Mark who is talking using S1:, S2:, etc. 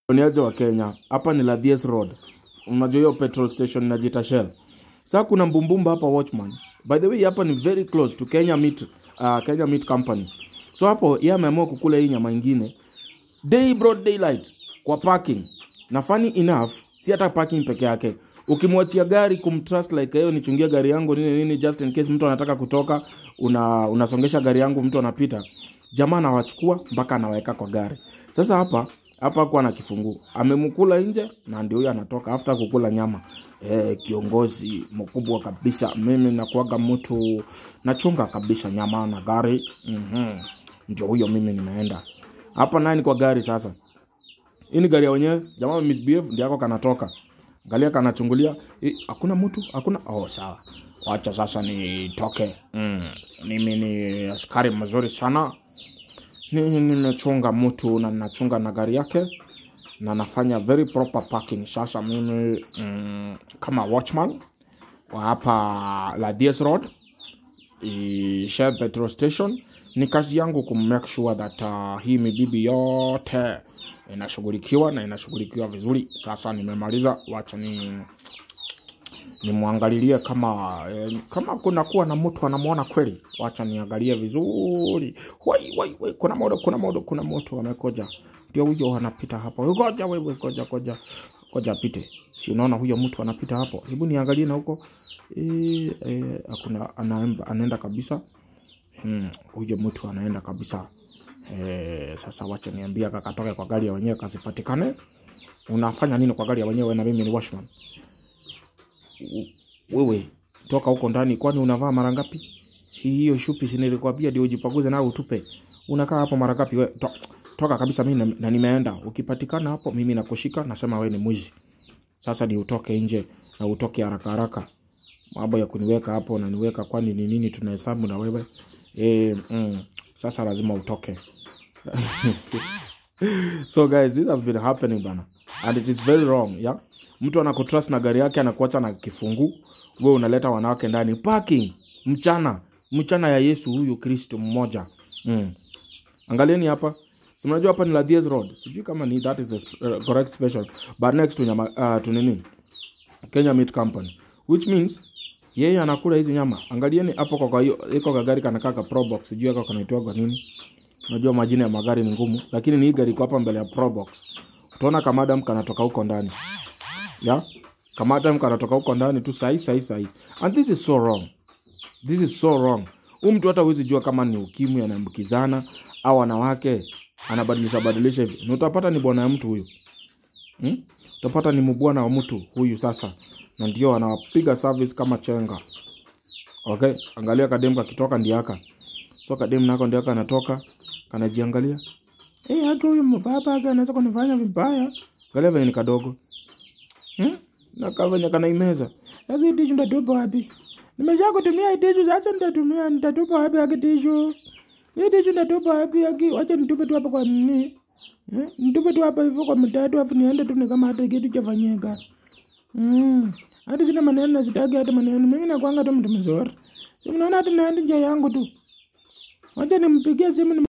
S1: Niaje wa Kenya, hapa ni Lathies Road. Unajua hiyo petrol station inajiita Shell. Sasa kuna mbumbumba hapa Watchman. By the way, hapa ni very close to Kenya Meat, uh, Kenya Meat Company. So hapo yeye ameamua kukula hii nyama ingine day broad daylight kwa parking. Na funny enough, si hata parking peke yake. Ukimwachia gari kumtrust like hiyo nichungie gari yangu nini nini just in case mtu anataka kutoka, una unasongesha gari yangu mtu anapita. Jamaa anawachukua mpaka anaweka kwa gari. Sasa hapa hapa hakuwa na kifunguu, amemkula nje na ndio huyo anatoka after kukula nyama. E, kiongozi mkubwa kabisa. Mimi nakuaga mtu nachunga kabisa nyama na gari mm ndio huyo mimi nimeenda hapa nani kwa gari sasa. Hii ni gari ya wenyewe, jamaa misbehave ndio yako kanatoka. Angalia kanachungulia, eh, hakuna mtu, hakuna. Oh, sawa. Wacha sasa nitoke. Mm. Mimi ni askari mzuri sana. Ni nimechunga mtu na ninachunga na gari yake na nafanya very proper parking. Sasa mimi mm, kama watchman wa hapa Lathies Road i- Shell petrol station, ni kazi yangu kumake sure that uh, hii mibibi yote inashughulikiwa na inashughulikiwa vizuri. Sasa nimemaliza, wacha ni nimwangalilie kama eh, kama kuna kuwa na mtu anamwona kweli, wacha niangalie vizuri. Wai, wai, wai, kuna moto, kuna moto, kuna moto amekoja, ndio huyo anapita hapo. Ngoja wewe, ngoja, ngoja, ngoja apite. Si unaona huyo mtu anapita hapo? Hebu niangalie na huko eh, eh, hakuna anaenda, anaenda kabisa. Hmm, huyo mtu anaenda kabisa. Eh, sasa wacha niambia kakatoke kwa gari ya wenyewe kasipatikane. Unafanya nini kwa gari ya wenyewe na mimi ni washman? wewe toka huko ndani, kwani unavaa mara ngapi? Si hiyo shupi si nilikwambia ndio ujipaguze na utupe. Unakaa hapo mara ngapi wewe? To, toka kabisa mimi na, na nimeenda. Ukipatikana hapo mimi nakushika nasema wewe ni mwizi. Sasa ni utoke nje na utoke haraka haraka. Mambo ya kuniweka hapo na niweka kwani ni nini tunahesabu na wewe? Eh, mm, sasa lazima utoke. so guys this has been happening bana and it is very wrong yeah mtu anakutrust na gari yake anakuacha na kifunguu we unaleta wanawake ndani parking mchana mchana ya yesu huyu kristo mmoja mm. angalieni hapa Si mnajua hapa ni Lathies road sijui kama ni that is the sp- uh, correct special but next to nyama uh, to nini Kenya Meat Company which means yeye anakula hizi nyama angalieni hapo kwa kwa hiyo iko kagari kanakaa ka Probox sijui ako kanaitwa nini Unajua majina ya magari ni ngumu, lakini ni hii gari iko hapa mbele ya Probox. Utaona kamadam kanatoka huko ndani. Yeah? Kamadam kanatoka huko ndani tu sahi sahi sahi. And this is so wrong. This is so wrong. Huyu mtu hata huwezi jua kama ni ukimwi anaambukizana au wanawake anabadilisha badilisha hivi. Na utapata ni bwana ya mtu huyu. Hmm? Utapata ni mbwana wa mtu huyu sasa. Na ndio anapiga service kama chenga. Okay? Angalia kadem kakitoka ndiaka. So kadem nako ndiaka anatoka kanajiangalia Eh, haki huyu mbaba haki anaweza kunifanya vibaya. Angalia venye ni kadogo. Hmm? Na kama venye kanaimeza. Sasa hii tishu ndatupa wapi? Nimesha kutumia hii tishu sasa nitatumia nitatupa wapi haki tishu? Hii tishu ndatupa wapi haki? Wacha nitupe tu hapa kwa nini? Hmm? Nitupe tu hapa hivyo kwa mtatu afu niende tu ni kama hata kitu chafanyika. Mm. Hata sina maneno na sitaki hata maneno. Mimi nakuanga tu mtu mzuri. Si mnaona hata naenda njia yangu tu. Wacha nimpigie simu ni